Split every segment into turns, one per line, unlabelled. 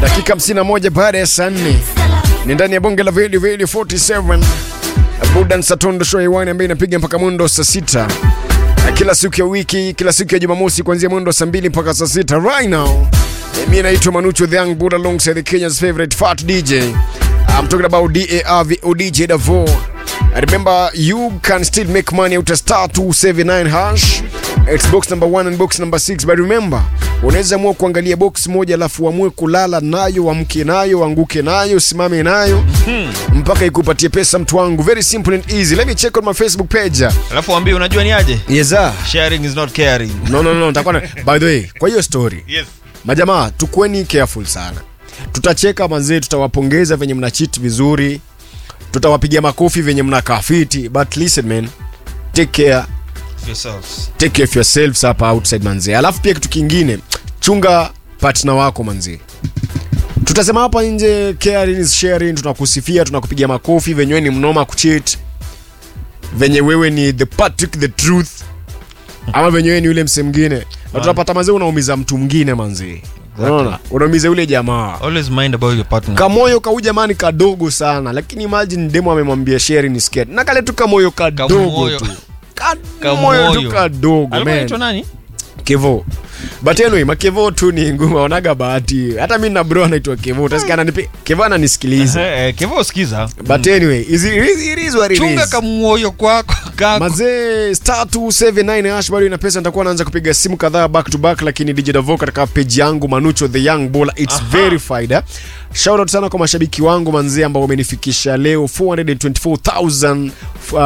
dakika 51 baada ya saa 4 ni ndani ya bonge la Veli Veli 47 Budan Satondo show hewani ambayo inapiga mpaka mwendo saa 6 kila siku ya wiki, kila siku ya Jumamosi kuanzia mwendo saa 2 mpaka saa 6 right now. Mimi naitwa Manucho the Young Buddha alongside the Kenya's favorite fat DJ. I'm talking about DARVO DJ Davo. Remember, you can still make money out of star 279 hash. It's box number 1 and box number 6 but remember, unaweza amua kuangalia box moja alafu uamue kulala nayo, amke nayo, anguke nayo, simame nayo mpaka ikupatie pesa mtu wangu. Very simple and easy. Let me check on my Facebook page.
alafu wambie unajua ni aje
Yes sir.
sharing is not caring
No no no, nitakuwa na by the way, kwa hiyo story.
yes
Majamaa, tukueni careful sana. Tutacheka mazee, tutawapongeza venye mna cheat vizuri, tutawapigia makofi venye mna kafiti, but listen man, take care,
yourselves
take care of yourselves hapa outside manzee. Alafu pia kitu kingine, chunga partner wako manzee. Tutasema hapa nje, caring is sharing, tunakusifia, tunakupigia makofi venye wewe ni mnoma kucheat, venye wewe ni the Patrick the truth, ama venye wewe ni yule mse mwingine, na tutapata mazee unaumiza mtu mwingine manzee. Unaona? Unaumiza yule jamaa.
always mind about your partner
Kamoyo kau jamani kadogo sana, lakini imagine demo amemwambia share ni scared. Na kale tu kamoyo kadogo
Kamoyo.
tu. Kamoyo tu
Kamoyo.
kadogo
alikuwa
man.
anaitwa nani
Kevo. But anyway, makevo tu ni ngumu, onaga bahati. Hata mimi na bro anaitwa Kevo. Utasikia ananipi Kevo ananisikiliza.
Eh, eh, kevo sikiza
But anyway, is it, it is what it
chunga
is.
kamuoyo kwako kako
Mazee star 279 hash bado ina pesa, nitakuwa naanza kupiga simu kadhaa back to back, lakini DJ Davo katika page yangu Manucho the Young Baller it's
Aha.
verified. eh. Shout out sana kwa mashabiki wangu manzee ambao wamenifikisha leo 424,000 uh,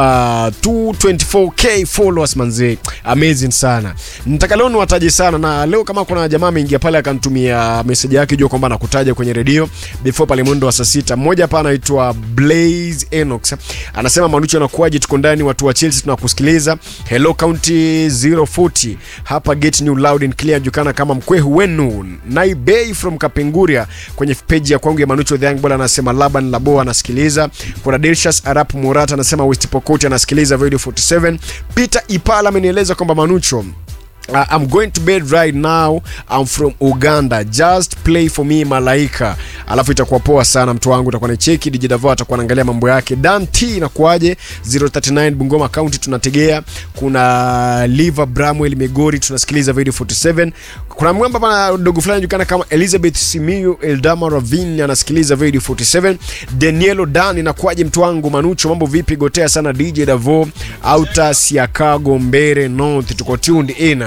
224k followers manzee, amazing sana. Nataka leo niwataje sana, na leo kama kuna jamaa ameingia pale akanitumia message yake jua kwamba nakutaja kwenye redio before pale mwendo wa saa sita. Mmoja hapa anaitwa Blaze Enox anasema Manucho anakuaje? Tuko ndani, watu wa Chelsea tunakusikiliza. Hello County 040 hapa Get New Loud and Clear, jukana kama mkwehu wenu Naibei from Kapenguria kwenye page ya kwangu ya Manucho the Young Baller anasema Laban Labo anasikiliza. Kuna Delshas Arap Murata anasema West Pokot anasikiliza Radio 47. Peter Ipala amenieleza kwamba Manucho Uh, I'm going to bed right now. I'm from Uganda. Just play for me Malaika. Alafu itakuwa poa sana mtu wangu, utakuwa na cheki DJ Davo atakuwa anaangalia mambo yake. Dan T inakuaje? 039 Bungoma County tunategea. Kuna Liva Bramwell Migori tunasikiliza Radio 47. Kuna mwamba pana dogo fulani anajulikana kama Elizabeth Simiyu Eldama Ravine anasikiliza Radio 47. Danielo Dan inakuaje mtu wangu Manucho, mambo vipi? Gotea sana DJ Davo. Outer Siakago Mbere North tuko tuned in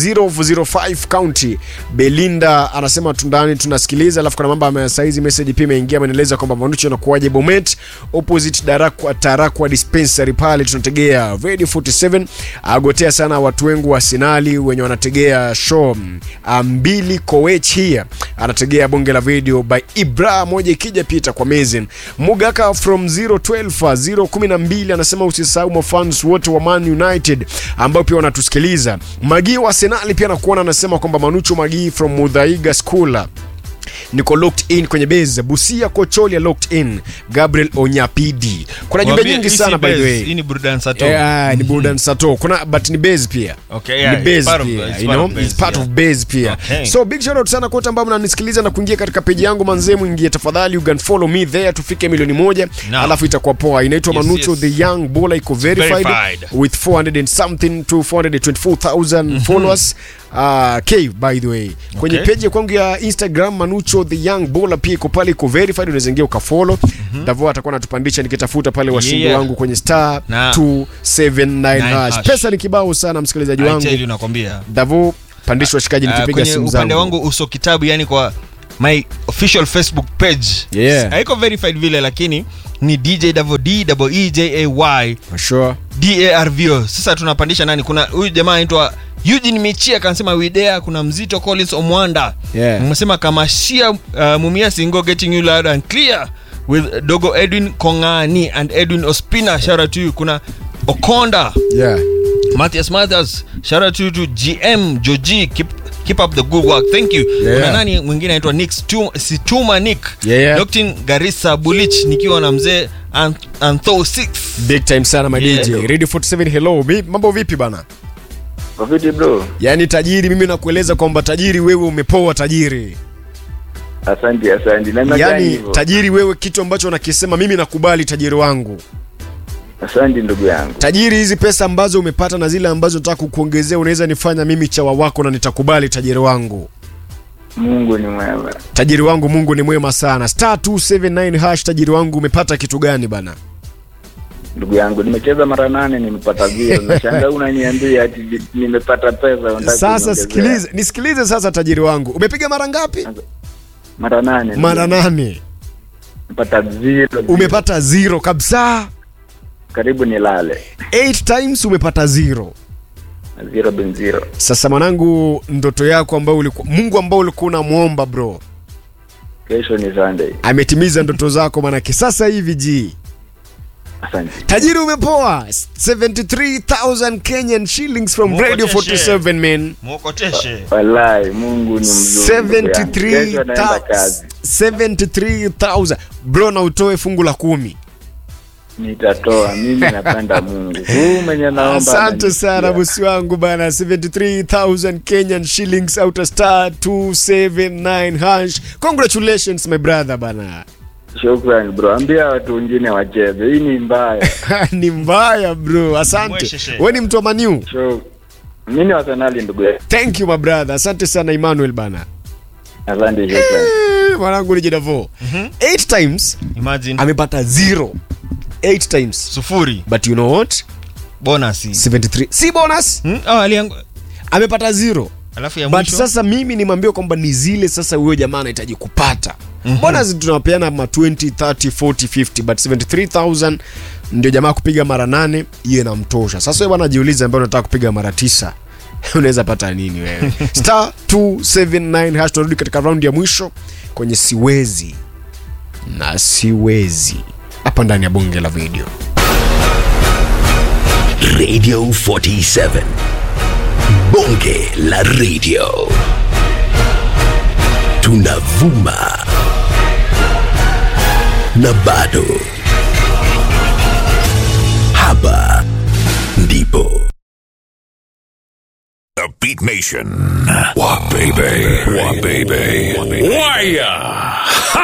005 County. Belinda anasema tundani tunasikiliza, alafu kuna mambo ya saizi message pia imeingia, amenieleza kwamba Manucho anakuaje Bomet opposite Darakwa Tarakwa dispensary pale tunategea Radio 47. Agotea sana watu wengu wa Arsenali wenye wanategea show ah, mbili Koech here anategea bonge la video by Ibra moja ikija pita kwa amazing. Mugaka from 012 012 anasema usisahau mafans wote wa Man United ambao pia wanatusikiliza. Magi wa Arsenal pia nakuona anasema kwamba Manucho Magi from Mudhaiga School niko locked in kwenye base Busia Kocholia locked in Gabriel Onyapidi. Kuna jumbe
Waambie,
nyingi
hii
sana
si
by the
base,
way.
hii ni burudani sato
Eh, ah, ni burudani sato kuna but ni base pia
Okay,
ni
yeah,
base
it's part of-
pia
it's
you
part
know
of base,
it's part
yeah.
of base pia
Okay.
so big shout out sana kote ambao mnanisikiliza na kuingia katika peji yangu manzee mwingie tafadhali you can follow me there tufike milioni moja
Now.
alafu itakuwa poa inaitwa
Yes,
Manucho
yes.
the young baller iko verified,
Verified.
with 400 and something to 424,000 followers uh, k by the way kwenye
Okay.
page ya kwangu ya Instagram Manucho the young baller pia iko pale iko verified unaweza ingia ukafollow Davo atakuwa anatupandisha nikitafuta pale washindi
Yeah.
wangu kwenye star
Na-
279 hash.
hash.
Pesa ni kibao sana msikilizaji
I
wangu.
tell you nakwambia
Davo pandisha washikaji
Ah,
nikipiga
kwenye
simu
upande
zangu.
wangu uso kitabu yani kwa my official facebook page
Yeah.
haiko verified vile lakini ni dj davo d double e j a y
For sure.
darvo sasa tunapandisha nani kuna huyu jamaa anaitwa eugene michia kanasema widea kuna mzito collins omwanda
Yeah.
msema kamashia uh, mumia singo getting you loud and clear with dogo edwin kongani and edwin ospina shout out to you kuna okonda
Yeah.
Matthias Matthias, shout out to you to GM Joji, keep keep up the good work. Thank you.
Yeah.
Kuna nani mwingine anaitwa Nick Stu- Situma Nick.
Yeah, yeah.
Dr. Garissa Bulich nikiwa na mzee An- Antho 6.
Big time sana my
Yeah.
DJ. Radio 47 hello. Mi, mambo vipi bana?
Profiti bro.
Yaani tajiri mimi nakueleza kwamba tajiri wewe umepoa tajiri.
asante asante namna gani
yaani
hivyo
tajiri wewe kitu ambacho unakisema mimi nakubali tajiri wangu
asante ndugu yangu
tajiri hizi pesa ambazo umepata na zile ambazo nataka kukuongezea unaweza nifanya mimi chawa wako na nitakubali tajiri wangu
mungu ni mwema
tajiri wangu mungu ni mwema sana star 279 hash tajiri wangu umepata kitu gani bana
ndugu yangu nimecheza mara nane nimepata vio nashangaa unaniambia ati vi- nimepata pesa unataka
sasa
kuniongezea.
sikilize nisikilize sasa tajiri wangu umepiga mara ngapi
mara nane ndugu
mara
yangu.
nane
nimepata zero
umepata zero kabisa
karibu nilale
8 times umepata zero
zero bin zero
sasa mwanangu ndoto yako ambayo ulikuwa mungu ambao ulikuwa unamwomba bro
kesho ni sunday
ametimiza ndoto zako manake sasa hivi ji
asante
tajiri umepoa 73000 kenyan shillings from
Mungu
radio
ateshe.
47 man
mwokoteshe
wallahi mungu ni mzuri ndugu yangu. Kesho naenda kazi
73000 bro na utoe fungu la kumi
nitatoa mimi napenda mungu huu mwenye naomba
asante
ananisikia.
sana bosi wangu bana 73000 kenyan shillings out of star 279 hash congratulations my brother bana
Shukrani bro, ambia watu wengine wacheze. Hii ni mbaya.
ni mbaya bro asante
Mwesheshe.
we ni mtu wa maniu
So, mimi ni Arsenali ndugu yangu.
thank you my brother asante sana emmanuel bana
Asante, shukrani.
Eh, mwanangu ni jedavo eight times
imagine
amepata zero eight times
sufuri
but you know what
bonasi
73 si bonus
hmm? oh, aliangu...
amepata zero
alafu ya
but
mwisho
sasa mimi nimwambia kwamba ni zile sasa huyo jamaa anahitaji kupata mm-hmm. bonus tunapeana ma 20 30 40 50 but 73000 ndio jamaa kupiga mara nane hiyo inamtosha sasa wewe bwana jiulize ambaye unataka kupiga mara tisa unaweza pata nini wewe star 279 hash tunarudi katika raundi ya mwisho kwenye siwezi na siwezi hapa ndani ya bunge la video
Radio 47. Bonge la radio. Tunavuma. Na bado. Hapa ndipo.
The Beat Nation. What baby? What baby? Wire.